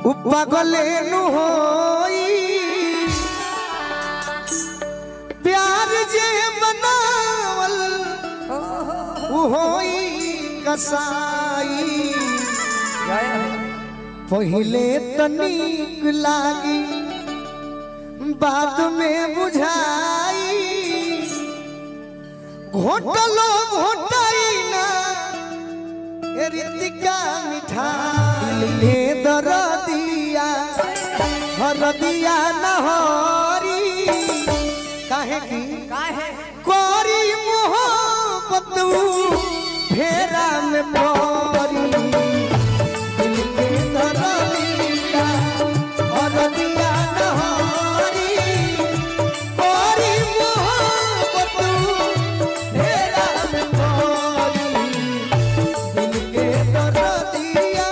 उपगले नु होई प्यार जे मनावल उ होई कसाई पहिले तनिक लागी बाद में बुझाई घोटलो घोटाई ना ए रितिका मिठाई ले दर दिया हर दिया नहरी काहे की काहे कोरी मोहब्बत फेरा में परी दिल के दरदिया और दिया नहरी कोरी मोहब्बत फेरा में परी दिल के दरदिया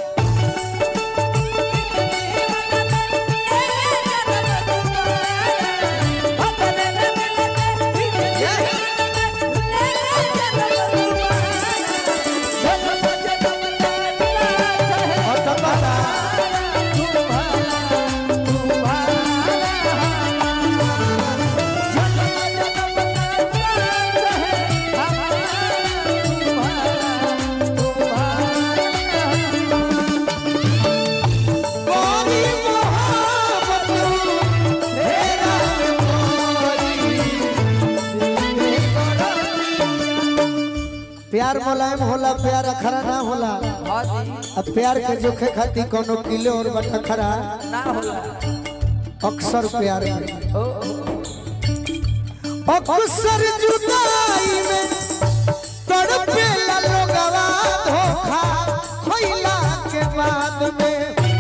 और कपड़ा कोरी मोहब्बत फेरा में परी प्यार मुलायम होला प्यार अखरा ना होला अब प्यार के जोखे खातिर कोनो किलो और बटा खरा ना होला अक्सर प्यार में अक्सर जुदाई में तड़पेला लोगवा धोखा खइला के बाद में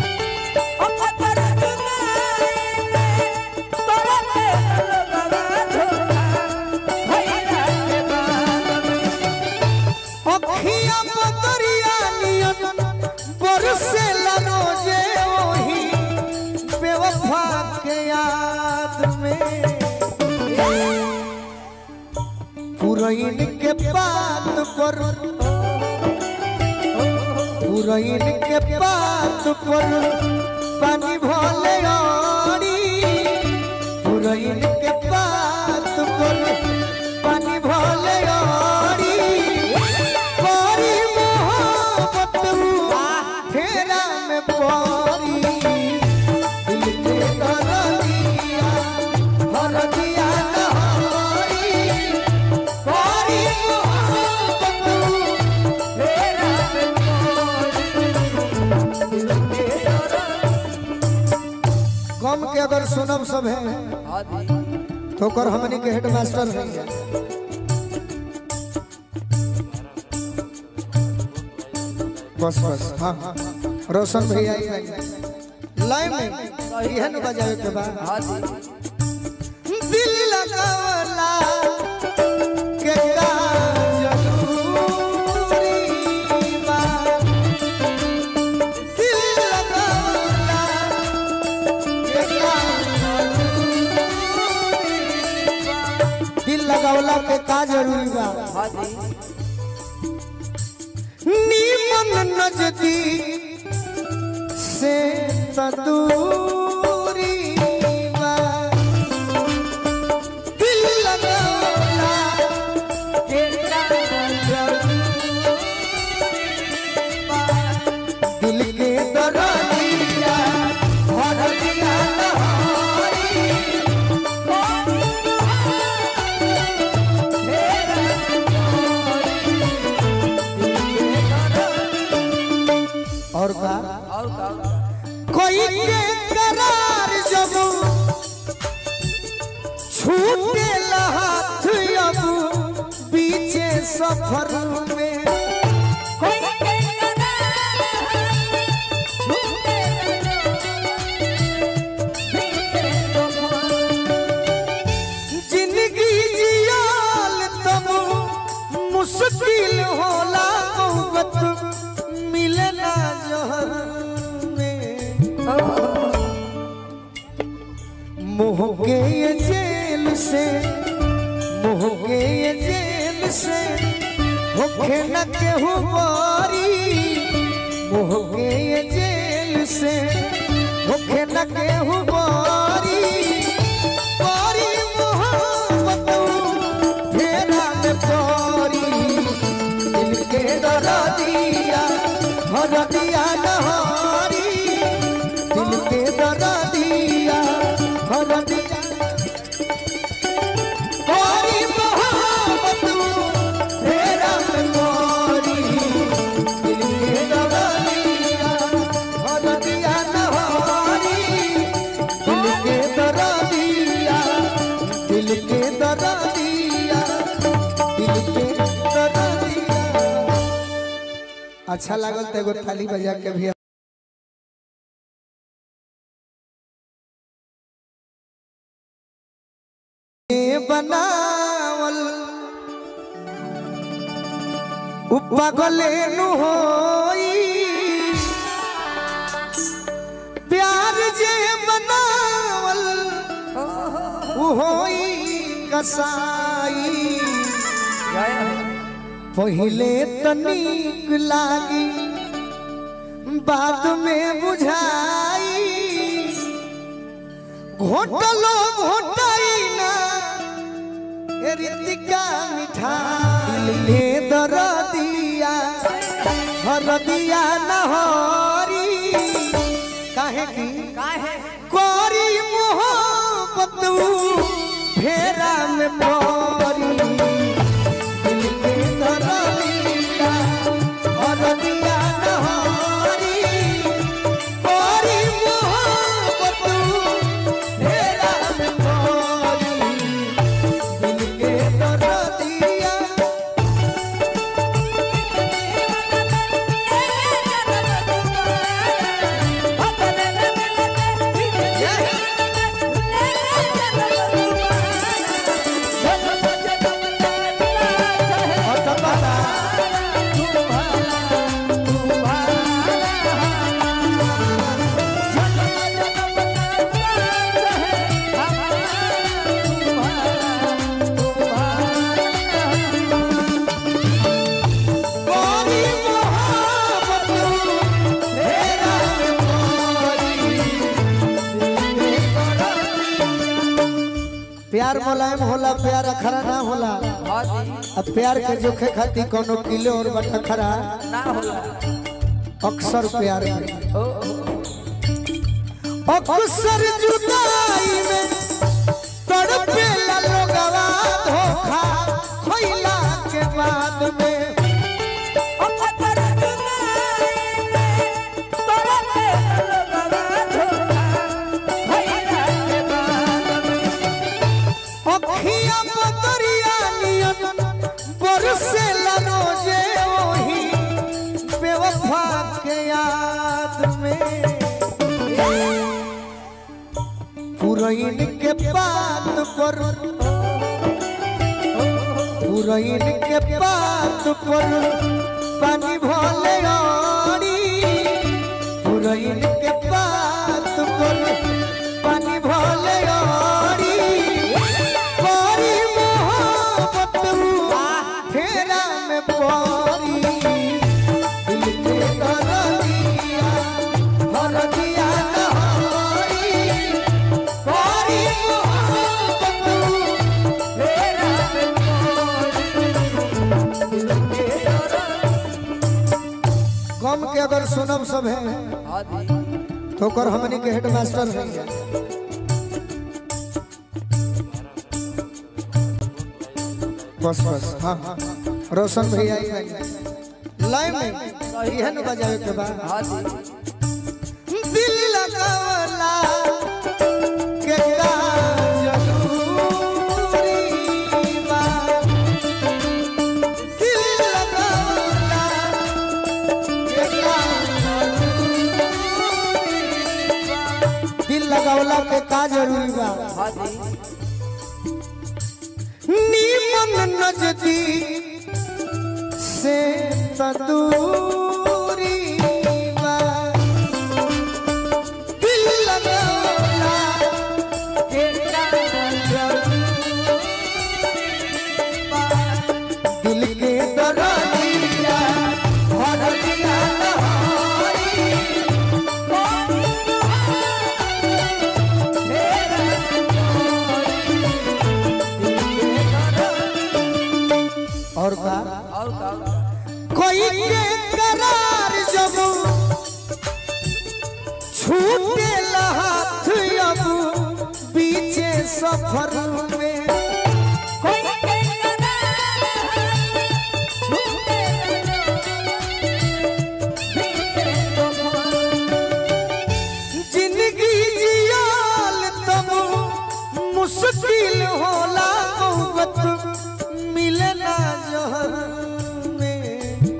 अखिया बदरिया नियन बरसेला रोजे ओही बेवफा के याद में पुरैन के बात पर पुरैन के बात पर पानी भले आड़ी पुरैन के बात पर पानी भले आड़ी कोरी मोहब्बत फेरा में परी दिल के दरदिया हर दिया नहरी कोरी मोहब्बत फेरा में कम के अगर सुनब सब है तो कर हमनी के हेड मास्टर है बस बस हाँ हाँ रोशन भैया ही है लाइन में यह न बजावे के बाद दिल लगावला के का जरूरी बा दिल लगावला के का दिल लगावला के का जरूरी बा नीमन नजदीक से तदूरी बा दिल लगावला के का जरूरी बा दिल के दरदिया भर दिया नहारी और का और का कोई के करार जब छूटे हाथ अब बीचे सफर में जिंदगी जियाल तब मुश्किल होला मोहब्बत मिले ना जहर में मोह के ये जेल से मोह के ये जेल से होखे न केहू बारी मोह के ये जेल से होखे न केहू बारी बारी मोहब्बत फेरा में परी दिल के दरा दिया हर दिया नहारी दिल के दरा दिया हर दिया बारी मोहब्बत फेरा में परी दिल के दरा दिया हर दिया नहारी दिल के दरा दिया दिल के दरा दिया दिल के दरा दिया अच्छा लागल तो एगो थाली बजा के भी बनावल उपगले नु होई प्यार जे बनावल उ होई कसाई पहिले तनिक लागी बाद में बुझाई घोटलो घोटाई ना ए रितिका मिठाई ले दर दिया हर दिया नहरी काहे की काहे कोरी मोहब्बत फेरा में परी दिल के दरदिया और दिया नहारी कोरी मोहब्बत फेरा में परी दिल के दरदिया और कपड़ा कोरी मोहब्बत फेरा में परी प्यार मुलायम होला प्यार अखरा ना होला अब प्यार के जोखे खातिर कोनो किलो और बटा खरा ना होला अक्सर प्यार में अक्सर जुदाई में तड़पे लोगवा धोखा खोइला के बाद में अखिया बदरिया नियन बरसे रोजे ओही बेवफा के याद में पुरैन के बात पर पुरैन के बात पर पानी भले आड़ी पुरैन के बात पर पानी भले आड़ी कोरी मोहब्बत फेरा में परी दिल के दरदिया हर दिया नहारी कोरी मोहब्बत फेरा में कम के अगर सुनब सब है तो कर हमनी के हेडमास्टर है बस बस हाँ हाँ रोशन भैया ही है लाइन में यह न बजावे के बाद दिल लगावला के का जरूरी बा दिल लगावला के का दिल लगावला के का जरूरी बा नीमन नजदीक से तदूरी बा दिल लगावला के का जरूरी बा दिल के दरदिया भर दिया नहारी और का कोई के करार जब छूटे हाथ अब बीचे सफर में कोई के करार छूटे बीते जिंदगी जियाल तब मुश्किल होला मोहब्बत मिले ना जहर में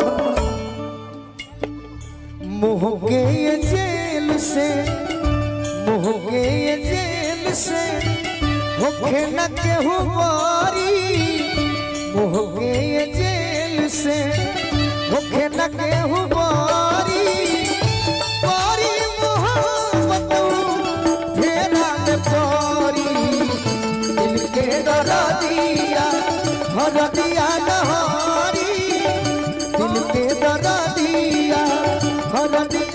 मोह के ये जेल से मोह के ये जेल से होखे न केहू बारी मोह के ये जेल से होखे न केहू बारी बारी मोहब्बत फेरा में परी दिल के दरा दिया भर दिया नहारी दिल के दरा दिया भर दिया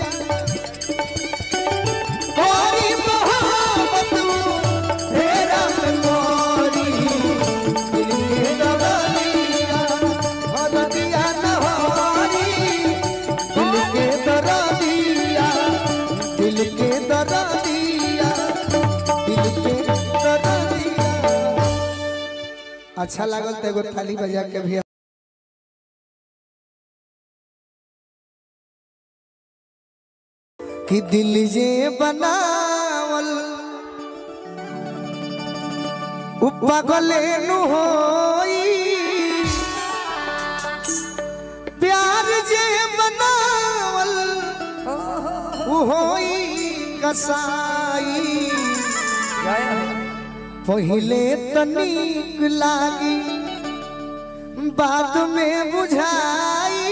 बारी मोहब्बत फेरा में परी दिल के दरा दिया भर दिया नहारी दिल के दरा दिया दिल के दरा दिया दिल के दरा दिया अच्छा लागल तो एगो थाली बजा के भी कि दिल जे बनावल उ पागले नु होई प्यार जे बनावल उ होई कसाई जय पहिले तनिक लागी बाद में बुझाई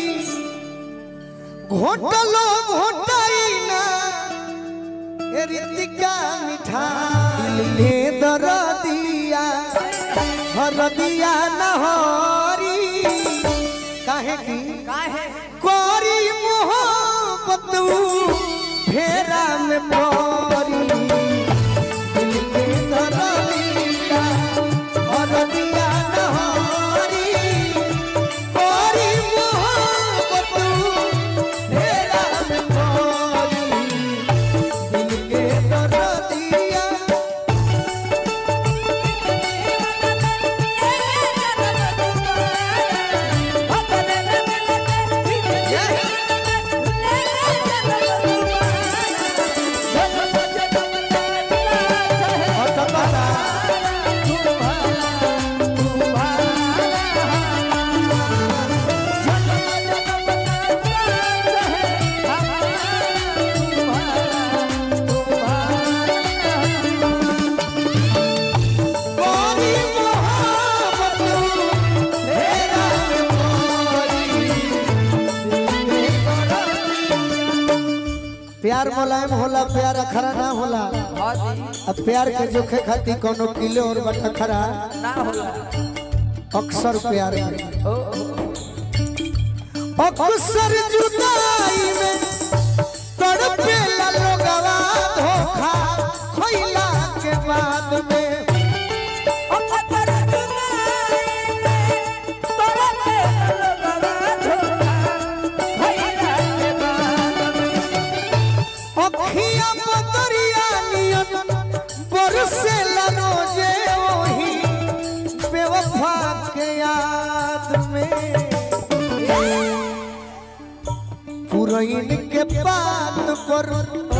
घोटलो घोटाई ना ए रितिका मिठाई ले दर दिया हर दिया नहरी काहे की काहे कोरी मोहब्बत फेरा में परी दिल के दरदिया अरदिया नहारी कोरी मोहब्बत फेरा में परी दिल के दरदिया अटपटा कोरी मोहब्बत फेरा में परी प्यार मुलायम होला प्यार अखरा ना होला अब प्यार के जोखे खाती कोनो किलो और बटा खरा ना होला अक्सर प्यार में अक्सर जुदाई में तड़पे लोगवा धोखा खइला के बाद में अखिया बदरिया नियन बरसे रोजे वही बेवफा के याद में पुरैन के बात पर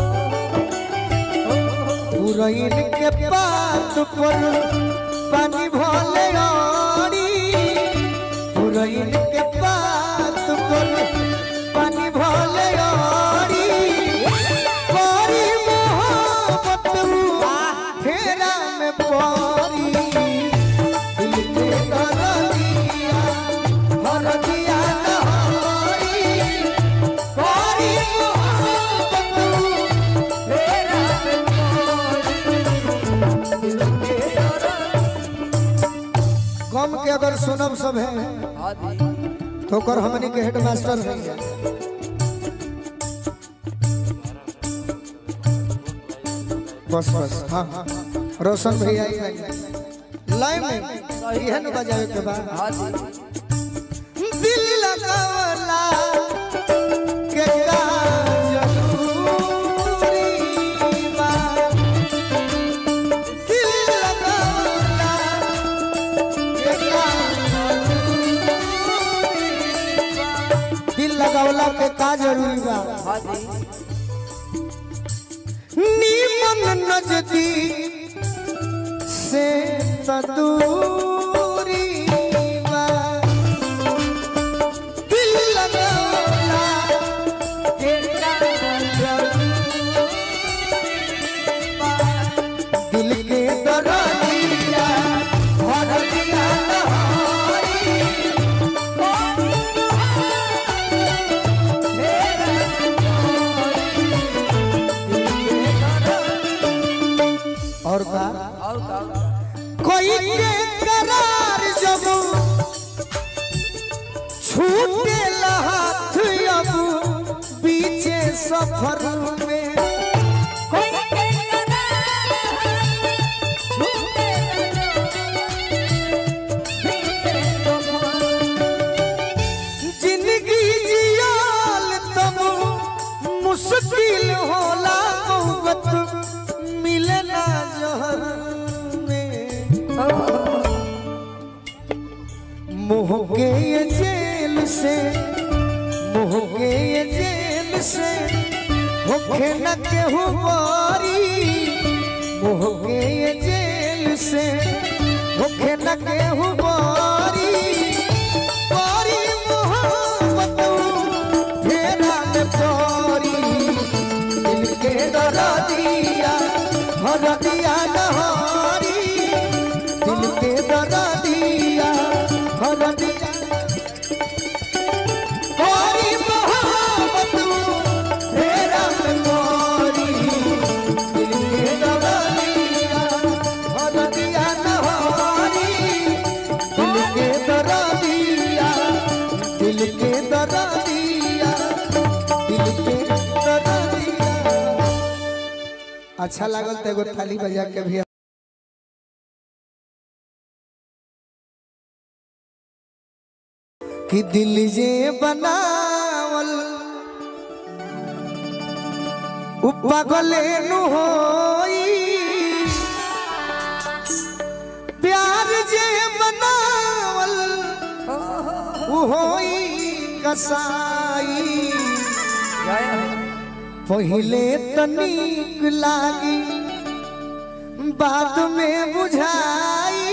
पुरैन के बात पर पानी भले आड़ी पुरैन के बात पर पानी भले आड़ी बड़ी मोहब्बत फेरा में पड़ी दिल के दरदिया हरदिया नहारी बड़ी मोहब्बत फेरा में गम के अगर सुनब सब है तो कर हमनी के हेड मास्टर है बस बस हाँ हाँ रोशन भैया ही है। लाइन में यह न बजावे के बाद लगावला के का जरूरी बा हाँ जी नीमन नजदीक से तदूरी बा दिल लगावला के का दिल के दरदिया भर दिया नहारी और का और का कोई के करार जब छूटे हाथ अब पीछे सफर में कोई के करार छूटे बीते जिंदगी जियाल तब मुश्किल होला मोहब्बत मिले ना जहर में मोह के ये जेल से मोह के ये जेल से होखे न केहू बारी मोह के ये जेल से होखे न केहू बारी बारी मोहब्बत फेरा में परी दिल के दरा दिया हर दिया नहारी दिल के दरा दिया हर दिया कोरी मोहब्बत फेरा में परी दिल के दरा दिया हर दिया नहारी दिल के दरा दिया दिल के दरा दिया दिल के दरा दिया अच्छा लागल तो एगो थाली बजा के भी कि दिल जे बनावल उ पागले नु होई प्यार जे बनावल उ होई कसाई जय हो पहिले तनिक लागी बाद में बुझाई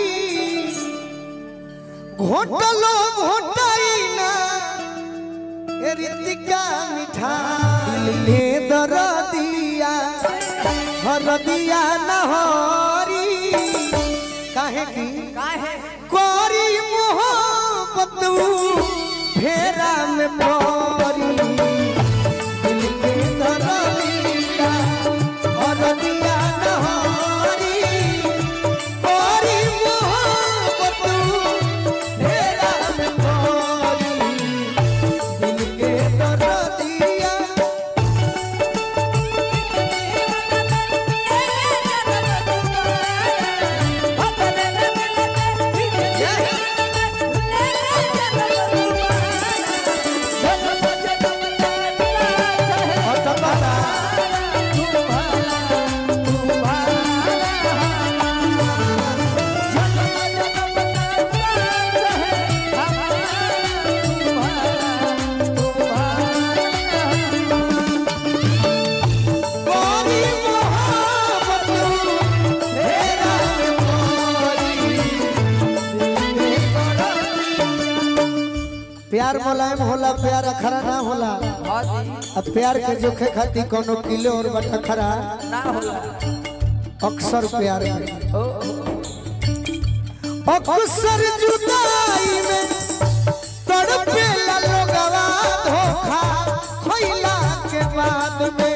घोटलो घोटाई ना ए रितिका मिठाई ले दर दिया हर दिया नहरी काहे की काहे कोरी मोहब्बत फेरा में परी दिल के दरदिया और दिया नहारी कोरी मोहब्बत फेरा में परी दिल के दरदिया और तबाला कोरी मोहब्बत फेरा में परी प्यार मुलायम होला प्यार अखरा ना होला अब प्यार के जोखे खातिर कोनो किलो और बटा खरा ना होला अक्सर प्यार में अक्सर जुदाई में तड़पे ला लोगवा धोखा खोइला के बाद में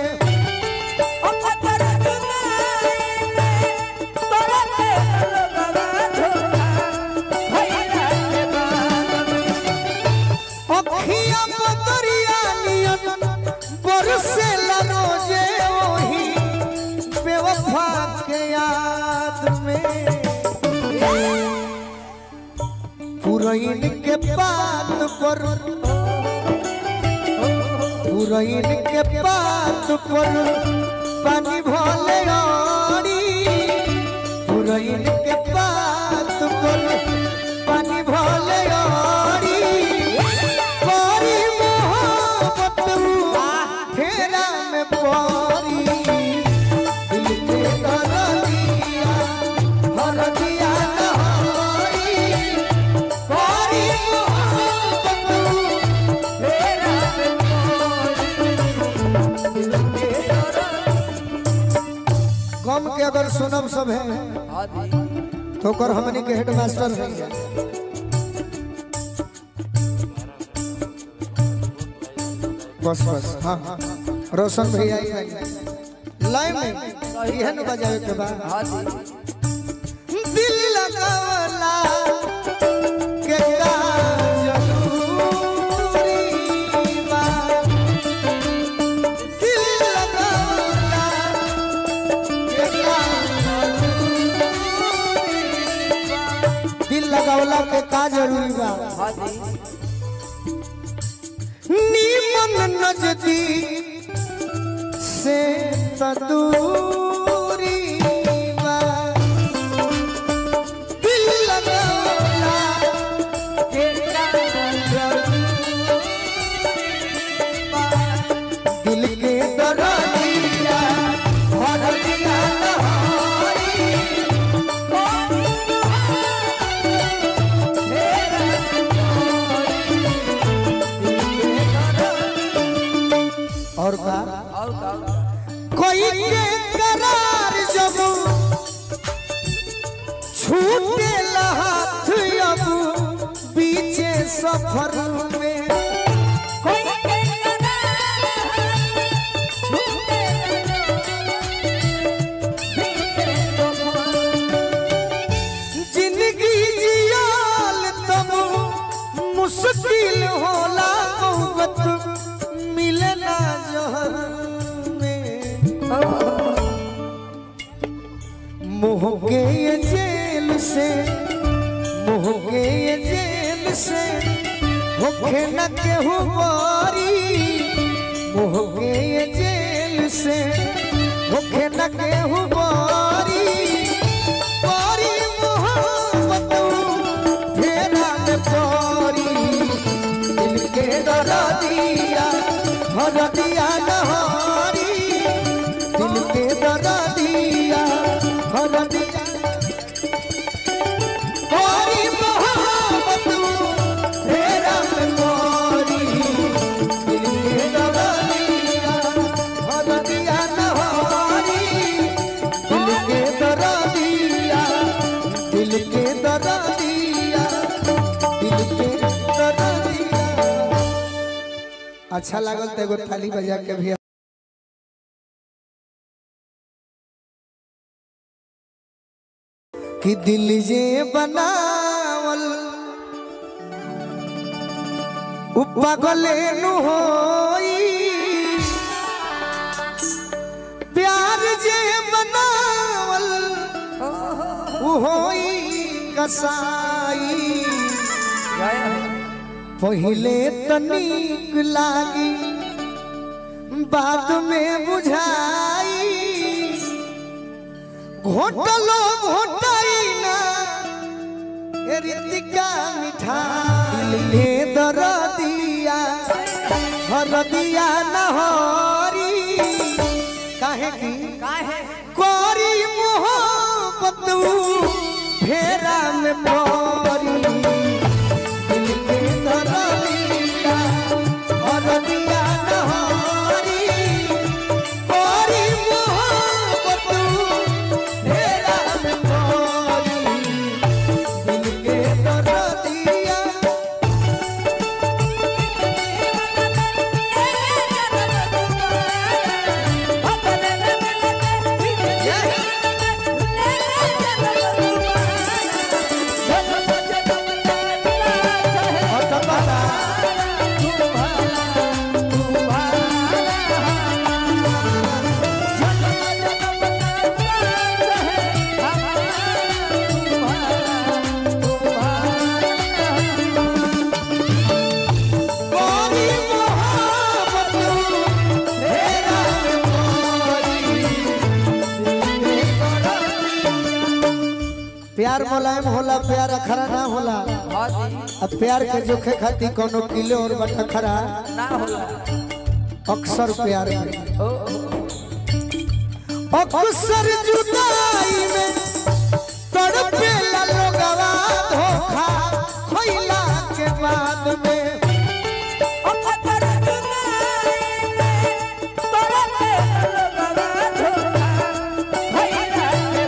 अखिया बदरिया नियन बरसे ला रोजे ओही बेवफा के याद में पुरैन के बात पर पुरैन के बात पर पानी भले आड़ी पुरैन के बात पर पानी भले आड़ी कोरी मोह अगर सुनब सब है हाँ जी तो ओकर हमनी के हेड मास्टर है बस बस हाँ हाँ रोशन भैया ही है लाइन में यह न बजावे के बाद हाँ जी दिल लगावला के का जरूरी बा दिल लगावला के का दिल लगावला के का जरूरी बा हाँ जी नीमन नजदीक से तदूरी बा दिल लगावला के का जरूरी बा दिल के दरदिया भर दिया नहारी और का और का कोई के करार जब छूटे हाथ अब पीछे सफर में कोई के करार छूटे बीते जिंदगी जियाल तब मुश्किल होला मोहब्बत मिलना जहर में मोह के ये जेल से मोह के ये जेल से होखे न केहू बारी मोह के ये जेल से होखे न केहू बारी बारी मोहब्बत फेरा में पारी दिल के दरा दिया भर दिया नहारी दिल के दरा दिया भर दिया पारी मोहब्बत फेरा में पारी दिल के दरा दिया भर दिया नहारी दिल के दरा दिया दिल के दरा दिया दिल के दरा दिया अच्छा लागल तो एगो थाली बजा के भी कि दिल जे बनावल उ पागले नु होई प्यार जे बनावल उ होई कसाई जय हो पहिले तनिक लागी बाद में बुझाई घोटलो घोटाई ना ए रितिका मिठाई ले दर दिया हर दिया नहरी काहे की काहे कोरी मोहब्बत फेरा में परी दिल के दरदिया दरदिया नहारी कोरी मोहब्बत फेरा में परी दिल के दरदिया अतबरा कोरी मोहब्बत फेरा में परी प्यार मुलायम होला प्यार अखरा ना होला अब प्यार के जोखे खातिर कोनो किलो और बटखरा ना होला अक्सर प्यार में अक्सर जुदाई में तड़पेला लोगवा धोखा खोइला के बाद में धोखा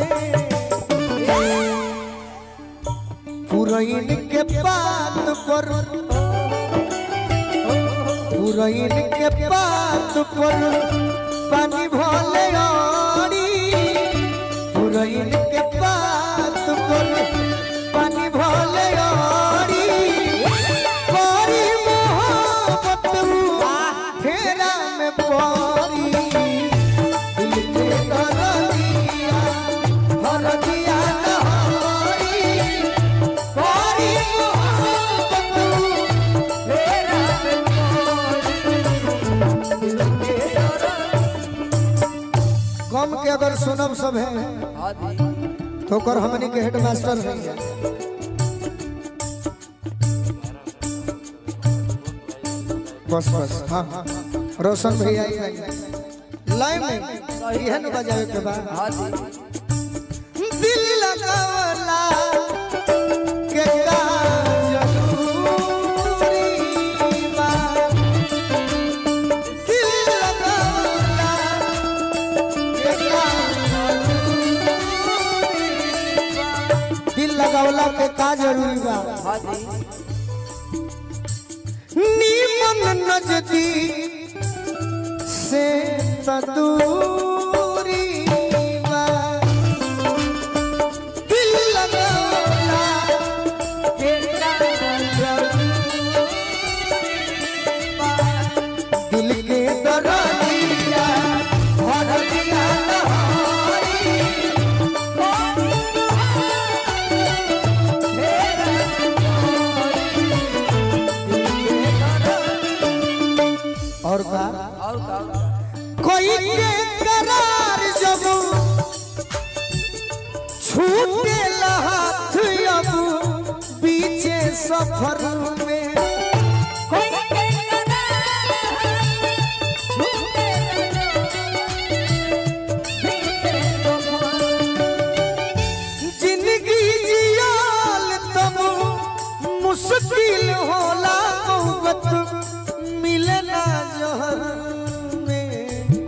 पुरैन के बात पर पुरैन के बात पर पानी भले आड़ी पुरैन के बात पर पानी भले आड़ी पारी मोहब्बत फेरा में पारी दिल के दरदिया हरदिया नहारी पारी मोहब्बत गम के अगर सुनब सब है तो कर हमनी के हेडमास्टर है बस बस हाँ हाँ रोशन भैया ही आई लाइन में यह न बजावे के बाद दिल लगावला के का जरूरी बा दिल लगावला के का दिल लगावला के का जरूरी बा नीमन नजदीक से तदूरी बा दिल लगावला के का दिल के दरदिया भरदिया नहारी और का कोई के करार जब छूटे हाथ अब पीछे सफर में जिंदगी जियाल तब मुश्किल होला मोहब्बत मिलना जहर में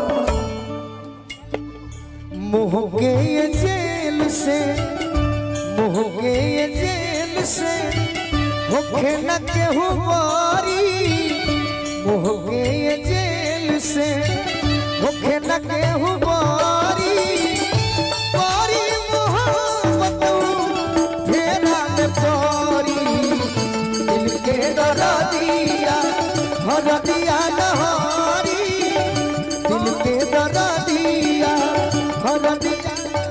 मोह के ये जेल से मोह के ये जेल से होखे न केहू बारी मोह के ये जेल से होखे न केहू बारी बारी मोहब्बत फेरा में पारी दिल के डरा दिया हर दिया नहारी दिल के डरा दिया हर दिया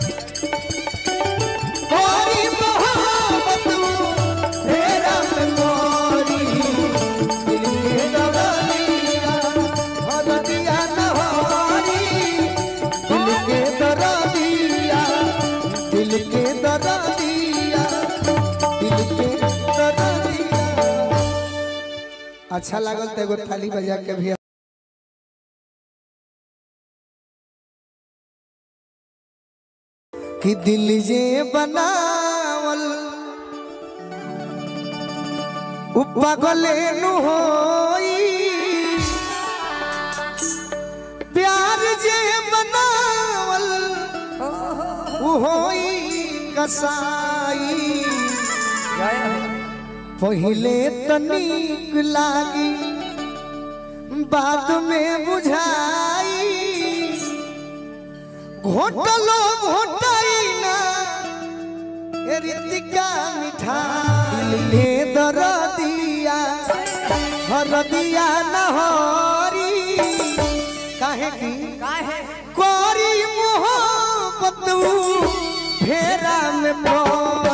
बारी मोहब्बत फेरा में पारी दिल के डरा दिया हर दिया नहारी दिल के डरा दिया दिल के डरा दिया दिल के डरा दिया अच्छा लागल तो एगो थाली बजा के भी कि दिल जे बनावल उ पागले नु होई प्यार जे बनावल उ होई कसाई पहिले तनिक लागी बाद में बुझाई घोटलो घोटाई ना ए रितिका मिठाई ले दर दिया हर दिया नहरी काहे की कोरी मोहब्बत फेरा में पड़ी